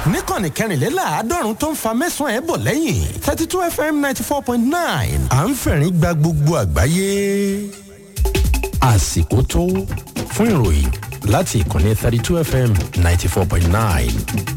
níkànnì kẹrìnléláàádọ́rùn tó ń fa mẹ́sàn-án ẹ̀ bọ̀ lẹ́yìn thirty two fm ninety four point nine à ń fẹ̀rín gba gbogbo àgbáyé. àsìkò tó fún ìròyìn láti ìkànnì thirty two fm ninety four point nine.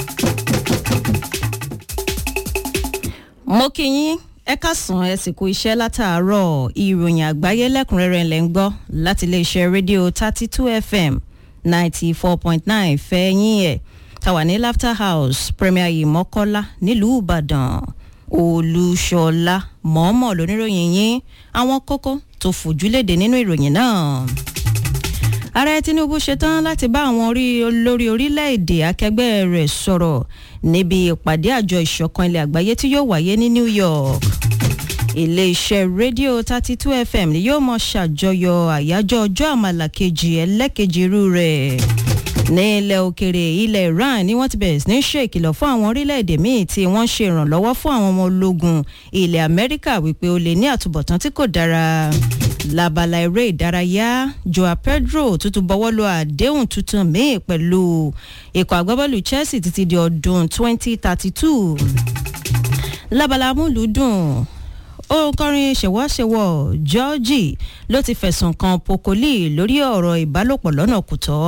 mo kí yín ẹ káàsán ẹ sì kú iṣẹ́ látàárọ̀ ìròyìn àgbáyé lẹ́kùnrẹ́rẹ́ lẹ́ ń gbọ́ láti iléeṣẹ́ rédíò thirty two fm ninety four point nine fẹ́ yín ẹ̀ tàwa ní laughter house premier yìí mọ́kọ́lá nílùú ìbàdàn olúṣọlá mọ̀ọ́mọ̀ lóníròyìn yín àwọn kókó tó fòjúlédè nínú ìròyìn náà ààrẹ tinubu ṣetán láti bá àwọn orí olórí orílẹ̀-èdè akẹgbẹ́ rẹ̀ sọ̀rọ̀ níbi ìpàdé àjọ ìṣọ̀kan ilẹ̀ àgbáyé tí yóò wáyé ní new york iléeṣẹ́ rédíò thirty two fm ni yóò mọ ṣàjọyọ̀ àyájọ́ ọjọ́ àmàlà kejì ẹlẹ́kejì irú rẹ̀ ní ilẹ̀ òkèrè ilẹ̀ iran ni wọ́n ti bẹ̀rẹ̀ sí ní ṣe ìkìlọ̀ fún àwọn orílẹ̀-èdè míì tí wọ́n ṣe ìrànlọ́wọ́ fún àwọn ọmọ ológun ilẹ̀ amẹ́ríkà wípé ó lè ní àtúbọ̀tán tí kò dára labala eré ìdárayá joao pedro tuntun bọ́wọ́ lu àdéhùn tuntun míì pẹ̀lú ikọ̀ agbábọ́ọ̀lù chelsea títí di ọdún 2032 labala amúlùúdùn òǹkọrin ṣèwọ́ṣèwọ́ georgie ló ti fẹ̀sùn kan pokoli lórí ọ̀rọ̀ ìbálòpọ̀ lọ́nà kùtọ́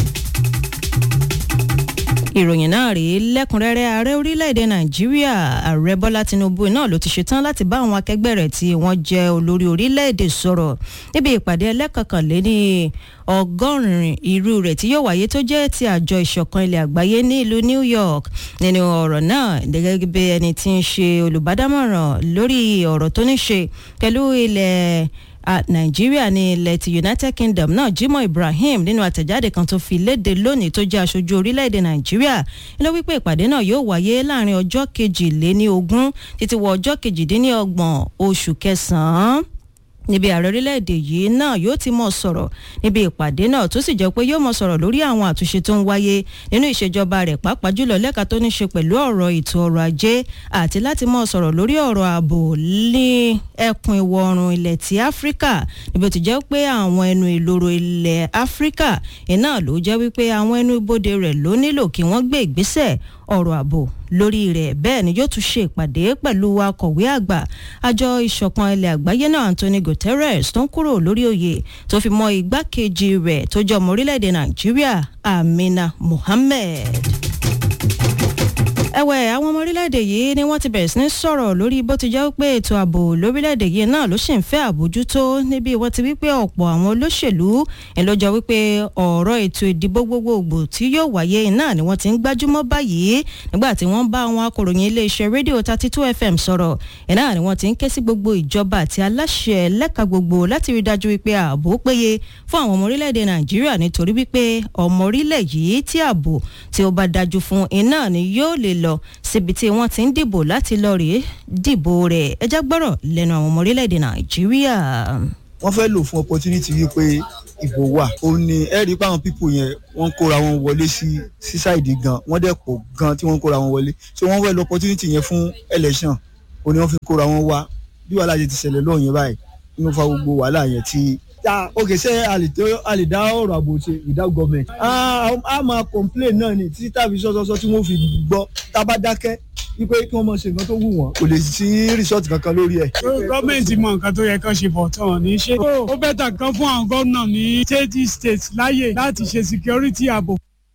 ìròyìn náà rèé lẹ́kùnrẹ́rẹ́ ààrẹ orílẹ̀-èdè nàìjíríà ààrẹ bọ́lá tinubu náà ló ti ṣetán láti bá àwọn akẹgbẹ́ rẹ̀ tí wọ́n jẹ́ olórí orílẹ̀-èdè sọ̀rọ̀ níbi ìpàdé ẹlẹ́kọ̀kànléní ọgọ́rin irú rẹ̀ tí yóò wáyé tó jẹ́ ti àjọ ìṣọ̀kan ilẹ̀ àgbáyé ní ìlú new york nínú ọ̀rọ̀ náà gẹ́gẹ́ bí ẹni tí ń ṣe olùbádámọ̀ràn lórí ọ̀rọ̀ tó ní ṣe pẹ̀lú ilẹ̀ nàìjíríà ní ilẹ̀ ti united kingdom náà jimoh ibrahim nínú àtẹ̀jáde kan tó fi léde lónìí tó jẹ́ aṣojú orílẹ̀-èdè nàìjíríà ló wípé ìpàdé náà yóò wáyé láàrin ọjọ́ kejìléní ogún títí wọ ọjọ́ kejìdínlọ́gbọ̀n oṣù kẹsàn-án níbi ààrẹ orílẹ̀-èdè yìí náà yóò ti mọ̀ sọ̀rọ̀ níbi ìpàdé náà tó sì jẹ́ pé yóò mọ̀ sọ̀rọ̀ lórí àwọn àtúnṣe tó ń wáyé nínú ìṣèjọba rẹ̀ pàápàá jùlọ lẹ́ka tó ní ṣe pẹ̀lú ọ̀rọ̀ ètò ọrọ̀ ajé àti láti mọ̀ sọ̀rọ̀ lórí ọ̀rọ̀ ààbò ní ẹkùn ìwọ̀ oòrùn ilẹ̀ ti áfíríkà níbi ó ti jẹ́ pé àwọn ẹnu ìloro ilẹ̀ áfíríkà iná ló jẹ́ wípé àwọn ẹnu ibodè rẹ̀ ló nílò kí wọ́n gbé ìgbésẹ̀ ọ̀rọ̀ ààbò lórí rẹ̀ bẹ́ẹ̀ ni yóò tún ṣe ìpàdé pẹ̀lú akọ̀wé àgbà àjọ ìṣọ̀kan ilẹ̀ àgbáyé náà anthony guterres tó ń kúrò lórí oyè tó fi mọ igbákejì rẹ̀ tó jẹ́ ọmọ orílẹ̀-èdè nàìjíríà amina mohammed ẹ̀wẹ̀ àwọn ọmọ orílẹ̀-èdè yìí ni wọ́n ti bẹ̀rẹ̀ sí ní sọ̀rọ̀ lórí bó ti jẹ́ pé ètò ààbò lórílẹ̀-èdè yìí náà ló sì ń fẹ́ àbójútó níbi wọ́n ti wípé ọ̀pọ̀ àwọn olóṣèlú ẹ̀ ló jọ wípé ọ̀rọ̀ ètò ìdìbò gbogbogbò tí yóò wáyé náà ni wọ́n ti ń gbájúmọ́ báyìí nígbà tí wọ́n bá àwọn akòròyìn iléeṣẹ́ rédíò thirty two fm sọ̀rọ̀ ẹ̀ náà ni wọ́n ti ń ké sí gbogbo ìjọba àti aláṣẹ lẹ́ka gbogbo láti rí dájú wípé ààbò péye fún àwọn ọmọ orílẹ̀-èdè nàìjíríà nítorí wípé ọmọ orílẹ̀ yìí tí ààbò tí ó bá dájú fún iná ni yóò lè lọ síbi tí wọ́n ti ń dìbò láti lọ rèé dìbò rẹ̀ ẹjẹ́ gbọ́rọ̀ lẹ́nu àwọn ọmọ orílẹ̀-èdè nàìjíríà. wọ́n fẹ́ lò fún opportunity wípé ìbò wà ó ní ẹ rí i pé àwọn pípò yẹn wọ́n kóra wọn wọlé sí sí ṣáìdì gan wọ́n dẹ̀ pọ̀ gan tí wọ́n kóra wọn wọlé so wọ́n fẹ́ lo opportunity yẹn fún election ó ní wọ́n fi kóra wọn wá bí wàhálà yẹn ti ṣẹlẹ̀ lọ́ọ̀ yẹn báyìí inú fa gbogbo wàhálà yẹn ti ya ok ṣe a lè dá ọ̀rọ̀ àbò ṣe without government. a máa complain náà ni títí tàbí sọ́sọ́sọ́ tí wọ́n fi gbọ́ tá a bá dákẹ́ wípé kí wọ́n máa ṣe nǹkan tó wù wọ́n kò lè sí resort kankan lórí ẹ̀. gọ́ọ̀mẹ̀ntì mọ nǹkan tó yẹ kán ṣe bọ̀ tán ní ṣe. ó bẹ́tà kan fún àwọn gómìnà ní state state láàyè láti ṣe security ààbò.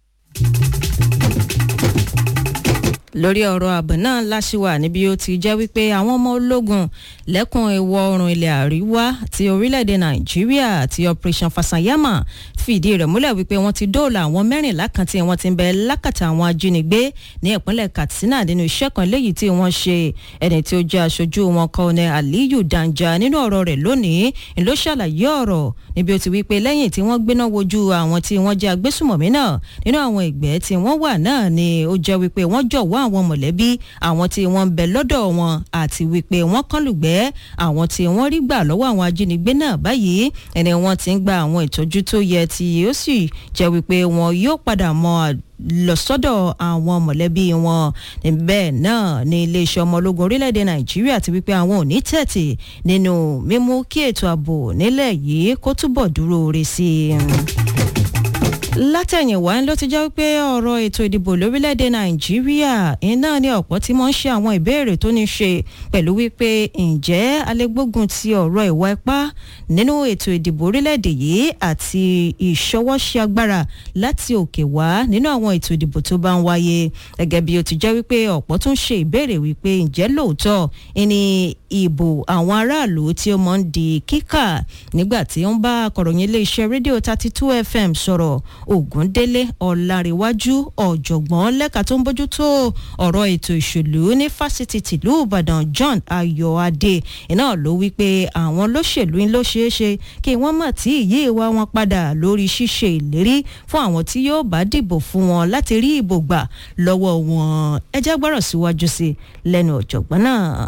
lórí ọ̀rọ̀ ààbò náà láṣìwà níbi ó ti jẹ́ wípé àwọn ọmọ ológun lẹ́kùn ìwọ̀ oòrùn ilẹ̀ àríwá ti orílẹ̀-èdè nàìjíríà àti operation fasanyama fìdí rẹ̀ múlẹ̀ wípé wọ́n ti dóòlà àwọn mẹ́rìnlá kan tí wọ́n ti ń bẹ lákàtà àwọn ajínigbé ní ìpínlẹ̀ katsina nínú iṣẹ́ kan léyìí tí wọ́n ṣe ẹni tí ó jẹ́ aṣojú wọn kọ́ni aliyu danja nínú ọ̀rọ̀ rẹ̀ lónìí ló ṣàlàyé ọ̀rọ̀ níbi ó ti wípé lẹ́yìn tí wọ́n gbéná wojú àwọn tí wọ́n jẹ́ agbésùmọ̀mí náà nínú àwọn ìgbẹ́ tí wọ́n wà náà ni ó jẹ́ wípé wọ́n jọ̀wọ́ àwọn mọ̀lẹ́bí àwọn tí wọ́n ń bẹ lọ́dọ̀ wọn àti wípé wọ́n kán lùgbẹ́ àwọn tí wọ́n rí gbà lọ́wọ́ àwọn ajínigbé náà báyìí ẹni wọ́n ti ń gba àwọn ìtọ́jú tó yẹ tí ó sì jẹ́ wípé wọn yóò padà mọ lọ sọ́dọ̀ àwọn mọ̀lẹ́bí wọn bẹ́ẹ̀ náà ní iléeṣẹ́ ọmọ ológun orílẹ̀-èdè nàìjíríà ti wípé àwọn ò ní tẹ̀tì nínú mímú kí ètò ààbò nílẹ̀ yìí kó túbọ̀ dúró re sí i látẹ̀yìnwá ló ti jẹ́ pé ọ̀rọ̀ ètò ìdìbò lórílẹ̀‐èdè nàìjíríà iná ní ọ̀pọ̀ tí wọ́n ń ṣe àwọn ìbéèrè tó ní ṣe pẹ̀lú wípé ǹjẹ́ alẹ́gbógun ti ọ̀rọ̀ ìwà ipá nínú ètò ìdìbò orílẹ̀‐èdè yìí àti ìṣọwọ́ṣe agbára láti òkè wá nínú àwọn ètò ìdìbò tó bá ń wáyé gẹ́gẹ́ bí ó ti jẹ́ wípé ọ̀pọ̀ tún ṣe ìbéèrè wípé ǹjẹ́ lóòótọ́ ni ìbò àwọn aráàlú tí ó mọ̀ ń di kíkà nígbà tí ó ń bá akọ̀ròyìn iléeṣẹ́ rédíò thirty two fm sọ̀rọ̀ ògúndélé ọ̀làríwájú ọ̀jọ̀gbọ́n lẹ́ka tó ń bójútó ọ̀rọ̀ ètò ìṣèlú ní fásitì tìlú ìbàdàn john ayọ̀adé iná ló wí pé àwọn olóṣèlú ló ṣeé ṣe kí wọ́n mọ̀ tí ìyí ìwà wọn padà lórí ṣíṣe ìlérí fún àwọn tí yóò bá dìbò fún wọn láti rí ìbò gbà lọ́wọ́ wọn ẹ jẹ́ gbọ́rọ̀ síwájú sí lẹ́nu ọ̀jọ̀gbọ́n náà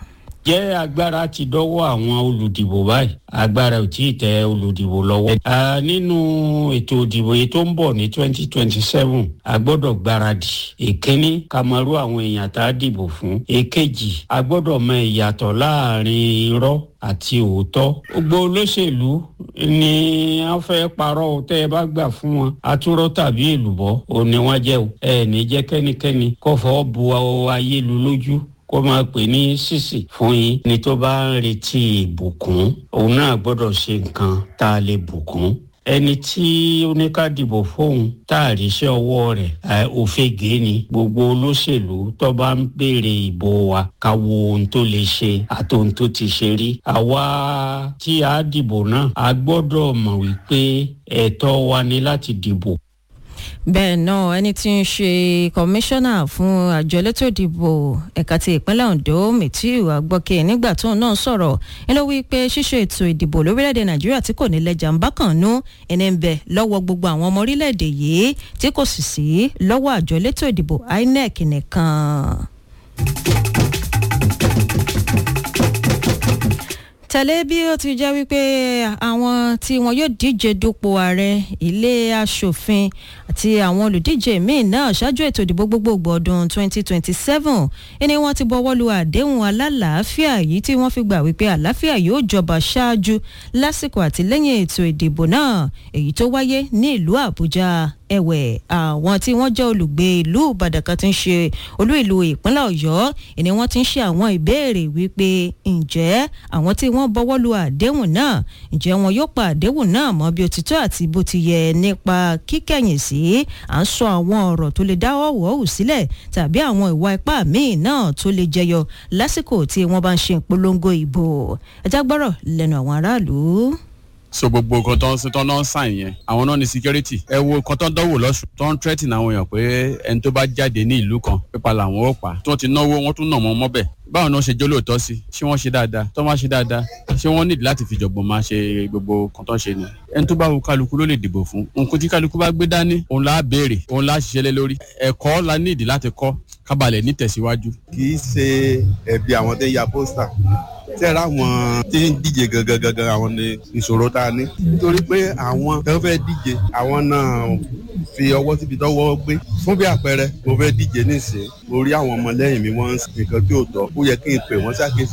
jẹ́ agbára ti dọ́wọ́ àwọn olùdìbò báyìí agbára ò tí ì tẹ olùdìbò lọ́wọ́. nínú ètò ìdìbò yìí tó ń bọ̀ ní twenty twenty seven a gbọ́dọ̀ gbáradì èkíní ká mọ irú àwọn èèyàn tá a dìbò fún èkejì a gbọ́dọ̀ mọ ìyàtọ̀ láàrin irọ́ àti òótọ́ gbogbo olóṣèlú ni wọ́n fẹ́ parọ́ tẹ́ ẹ bá gbà fún wọn atúrọ́ tàbí èlùbọ́ òun ni wọ́n jẹ́ o ẹ̀ ní jẹ́ kẹ́nikẹ́ni kó fọ́ bu ayé lu lójú kó máa pè ní sísì fún yín ni tó bá ń retí ìbùkún òun náà gbọ́dọ̀ ṣe nǹkan tá a lè bùkún ẹni tí oníkàdìbò fóun tá a ríṣẹ́ ọwọ́ rẹ̀ òfegè ni gbogbo olóṣèlú tó bá ń béèrè ìbò wa ká wo ohun tó lè ṣe àti ohun tó ti ṣe rí àwa tí a dìbò náà a gbọ́dọ̀ mọ̀ wípé ẹ̀tọ́ wa ni láti dìbò bẹ́ẹ̀ náà ẹni tí ń ṣe kọmíṣánná fún àjọ elétò ìdìbò ẹ̀ka ti ìpínlẹ̀ ondo mẹtíù agbọ́kẹ́ nígbà tóun náà sọ̀rọ̀ ẹ ló wí pé ṣíṣe ètò ìdìbò lórílẹ̀‐èdè nàìjíríà tí kò ní lẹ́jà ń bá kàn nú ẹni ń bẹ lọ́wọ́ gbogbo àwọn ọmọ orílẹ̀‐èdè yìí tí kò sì sí lọ́wọ́ àjọ elétò ìdìbò inec nìkan. tẹ̀lé bí ó ti jẹ́ wípé àwọn tí wọn yóò díje dupò ààrẹ ilé asòfin àti àwọn olùdíje míín náà ṣáájú ètò ìdìbò gbogbogbò ọdún 2027 ẹni wọ́n ti bọ́wọ́ lu àdéhùn alálàáfíà yìí tí wọ́n fi gbà wípé àlàáfíà yóò jọba ṣáájú lásìkò àtìlẹ́yìn ètò ìdìbò náà èyí tó wáyé ní ìlú àbújá ẹ̀wẹ̀ àwọn tí wọ́n jẹ́ olùgbé ìlú ìbàdàn kan ti ń ṣe olú ìlú ìpínlẹ̀ ọ̀yọ́ ìní wọ́n ti ń ṣe àwọn ìbéèrè wípé ǹjẹ́ àwọn tí wọ́n bọ́wọ́ lu àdéhùn náà ǹjẹ́ wọn yóò pa àdéhùn náà mọ́ bí ó ti tó àti bó ti yẹ nípa kíkẹ̀yìn sí à ń sọ àwọn ọ̀rọ̀ tó lè dáwọ́ wọ́ọ̀hù sílẹ̀ tàbí àwọn ìwà ipá míì náà tó lè jẹyọ lásìkò tí wọ́n bá ń ṣe ìpolongo ìbò ẹ̀já gbọ́rọ̀ lẹ́nu àwọn aráàlú so gbogbo nǹkan tó ń sin tó ń náà sàn yẹn àwọn náà ní security ẹ wo nǹkan tó ń dánwò lọ́sùn tó ń threaten àwọn èèyàn pé ẹni tó bá jáde ní ìlú kan pípa làwọn ó pa tí wọ́n ti náwó wọ́n tún nà mọ́ mọ́bẹ̀ báwo ni wọ́n ṣe jólóòtọ́ sí ṣé wọ́n ṣe dáadáa tó máa ṣe dáadáa ṣé wọ́n nídìí láti fi jọ̀gbọ̀n máa ṣe gbogbo nǹkan tó ń ṣe ni ẹni tó bá wo kálukú ló lè dìbò fún nǹkan tí kálukú bá gbé dání òun là á béèrè òun là á ṣiṣẹ́ lé lórí ẹ̀kọ́ la nídìí láti kọ́ kábàlẹ̀ nítẹ̀síwájú. kì í ṣe ẹ̀bi àwọn tó ń ya pósítà tẹ́ra àwọn tí ń díje gangan gangan àwọn ní ìṣòro tá a ní. nítorí pé àwọn tó fẹ́ díje àwọn náà fi ọwọ́ síbi tọ́wọ́ gbé. fún bí àpẹẹrẹ mo fẹ́ díje nísìnyí mo rí àwọn ọmọlẹ́yìn mi wọ́n ń sìn nǹkan tí ò tọ́ ó yẹ kí n pè wọ́n ṣàkíyèsí